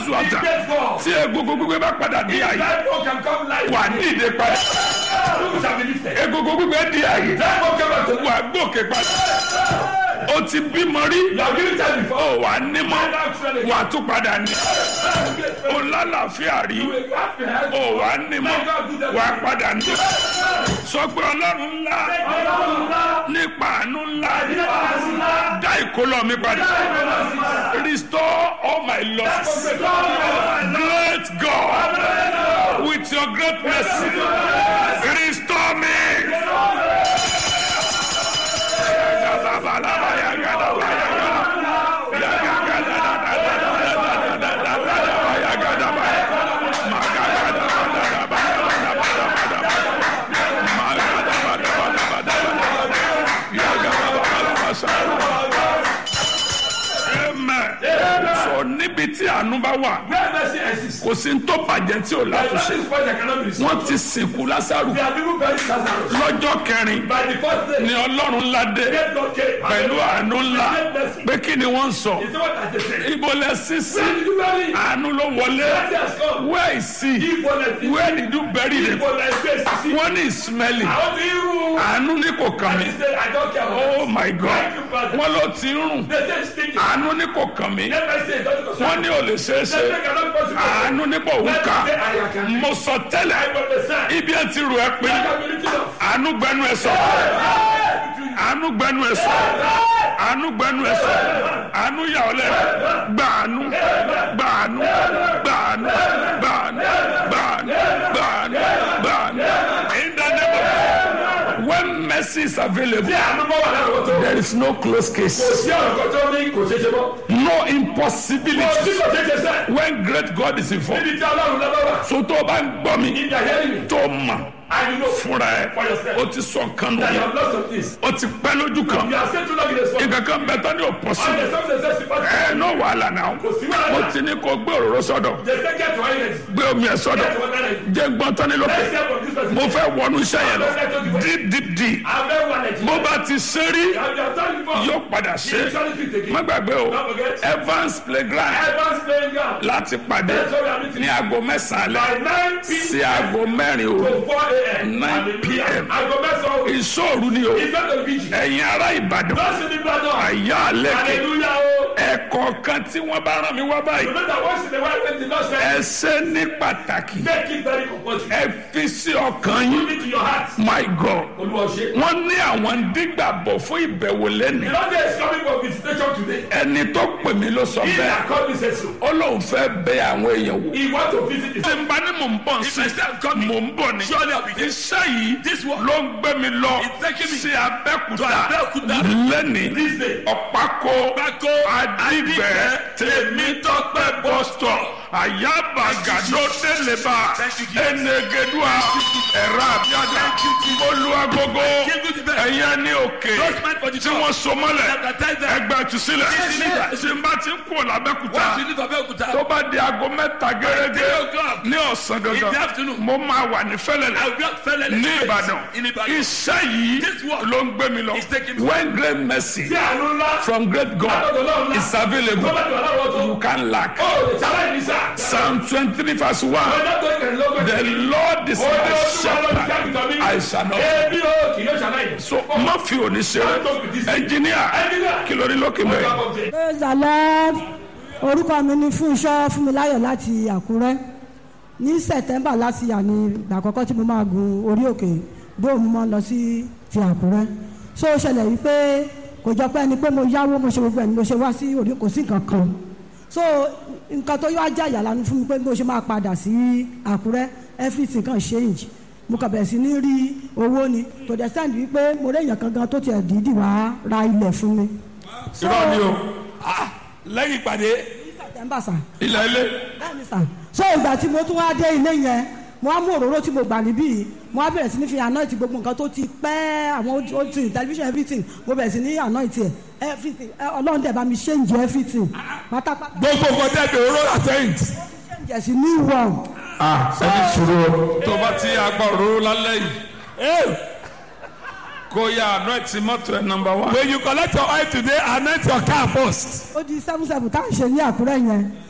zu ata Get God. tí egungun gbígbé bá padà di àyè That one can come life. wà dìde padà People shall be lifted. egungun gbígbé di àyè That one come out. wà gòkè padà ó ti bímọ rí You have given time ó before. wà nímọ̀ wà tún padà ní ó lálàáfíà rí You have to have. ó wà nímọ̀ wà padà ní sọ pé ọlọ́run ńlá nípa àánú ńlá dá ìkólọ mi padà restore all my losses great God with your great mercy restore me. Amen. So níbi tí àánú bá wà Where mercy exists. kò sí ní tó bàjẹ́ tí ò By látúnṣe this point, I cannot be restored. wọ́n ti sìnkú lásàrù There are people buried Lazarus. lọ́jọ́ kẹrin By the first day, ni ọlọ́run ńlá dé get God came. pẹ̀lú àánú ńlá Great mercy. pé kí ni wọ́n ń sọ Is that what I just said? ibo lẹ sísí Where did you bury him? àánú ló wọlé Mercy has come. where is he Ibo lẹ fi- where did you bury him Ibo lẹ fi èsì sí. wọ́n ní ìsmẹ́lì Àwọn tí ń rú. àánú ní kò kàn And mí he said, I don't care about oh my god wọ́n ló ti ń rùn They say stinking. àánú ní kò kàn mí Let me say, don't concern. wọ́n ní ò lè ṣeé ṣe They say cannot possible. àánú ní kò wú Let ká me say, I can. mo sọ tẹ́lẹ̀ I understand. ibi ẹ ti rù ẹ pé I can be written off. àánú gbẹnu ẹ sọ àánú gbẹnu ẹ sọ àánú gbẹnu ẹ sọ àánú yà ọ lẹ gbàánú gbàánú gbàánú gbàánú gbàánú gbàánú gbàánú in the name of when mercy is available Bí àánú bá wà lára ọ̀tọ̀. there is no close Kò case sí ọ̀rọ̀ kan tó ní kò ṣeé ṣe mọ́. no Kò sí impossibility kò ṣeé ṣe sẹ́. when great God is involved Níbi tí Ọlọ́run lọ́wọ́ wà. so tó o bá ń gbọ́ mi If you are hearing me, tó o mọ̀ and you know fúnra ẹ for yourself o ti sọ nǹkan nù that you yẹn have lost some things. o ti pẹ́ lójú kan You are still too long in the spot. nǹkan kan bẹ tán ní òpó sí And there's something that says you ẹ náà wàhálà náà Kò sí wàhálà. mo ti ní kó gbé òróró sọ́dọ̀ They say get to island. gbé omi ẹ sọ́dọ̀ Get to one island. jẹ́ gbọ́n tán ní lókè Let's hear from this person. mo fẹ́ wọnú iṣẹ́ yẹn lọ deep deep deep I've never wanted to. bó bá ti ṣe rí Have you done before? yóò padà You ṣe usually speak again. má gbàgbé o Don't forget. Evans playground Evans playing ground. láti pàdé That's why we are meeting. ní aago mẹ́sàn-án By alẹ́ 9 p.m. sí aago mẹ́rin òru to 4 a.m. 9 Hallelujah. p.m. Aago mẹ́sàn-án òru. ìṣòro ni o It's not the beach. ẹ̀yin ará Ìbàdàn Don't see the blood on. àyà àlẹ́kẹ̀ Hallelujah. oh. ẹ̀kọ́ kan tí wọ́n bá rán mi wá báyìí Remember once in a while when the Lord ẹ said, ṣe ní pàtàkì make it very compulsory. ẹ fi sí ọkàn yín Put it to your heart. my god Olúwa ṣe. wọ́n ní àwọn ń dígbàbọ̀ fún ìbẹ̀wò lẹ́nu The Lord is coming for visitation today. ẹni tó pè mí ló sọ He bẹ́ẹ̀ that called me said so. ó lóun fẹ́ bẹ àwọn èèyàn wò. He want to visit his tí n bá ní mò ń bọ̀ sí mò ń bọ̀ ní. iṣẹ́ yìí ló ń gbé mi lọ sí abẹ́kúta lẹ́ni this day. ọ̀pákó adìgbẹ́ tèmítọ́pẹ́ bọ́sítọ̀ àyàbàgàdó délébà ẹnẹgẹdùà ẹ̀rọ àbíàdà olúwagogo ẹ̀yẹ ní òkè tí wọ́n so mọ́lẹ̀ ẹgbẹ́ tùsílẹ̀ tí n bá ti ń kú làbẹ́kúta tó bá di aago mẹ́ta gẹ́gẹ́ ní ọ̀sán gangan mo máa wà ní fẹ́lẹ́lẹ̀ ní ìbàdàn iṣẹ́ yìí ló ń gbé mi lọ when great mercy Tí àánú ńlá. from great God is available Bọ́lá ìwà láwọn tó. you can lack Oh, the challenge is that. psalm twenty-three verse one Ọjọ́ tó kẹ̀ lọ́gbọ̀n. the lord is my shepherd I shall not Ebi o kì yóò ṣàlàyé. so má fi òní ṣe ẹnjìníà kí ló ní lókè mẹ́rin. praise the lord orúkọ mi ni fúnṣọ́ fúnmiláyọ̀ láti àkúrẹ́ ní september láti yà ní ìgbà àkọ́kọ́ tí mo máa gun orí òkè dóòmù mọ́ lọ sí ti àkúrẹ́ so ó ṣẹlẹ̀ wípé kò jọ pé ẹni pé mo yáwó mo ṣe gbogbo ẹni mo ṣe wá sí orí kò sí nǹkan kan so nǹkan tó yọ ajá ìyàlánu fún mi pé mo ṣe máa padà sí àkúrẹ́ everything kan change mo kàn bẹ̀rẹ̀ sí ní rí owó ni to the extent wípé mo rí èèyàn kan gan tó tiẹ̀ dídì wá ra ilẹ̀ fún mi. So, irọ́ ni o lẹ́yìn ìpàdé september sà ilẹ̀ ilé bẹ́ẹ̀ni sà so ìgbà tí mo tún wá dé ilé yẹn mo á mú òróró tí mo gbà níbí yìí mo á bẹ̀rẹ̀ sí ní fi anoint gbogbo nǹkan tó ti pẹ́ àwọn ó ti television everything mo bẹ̀rẹ̀ sí ní anoint ẹ̀ everything ẹ, ọlọ́run dẹ̀ bá mi change everything pátápátá gbogbo nǹkan tẹ̀lé oró àtẹ̀yìntì. change ẹ̀ sí new one ẹni sùúrù tó bá ti agbá òróró lálẹ́ yìí kó yá àná ẹ̀ tí mọ́tò ẹ̀ nọmba wá. when you collect your oil today anoint your car first. ó di seven seven tá à ń ṣe ní àkúrẹ́ yẹn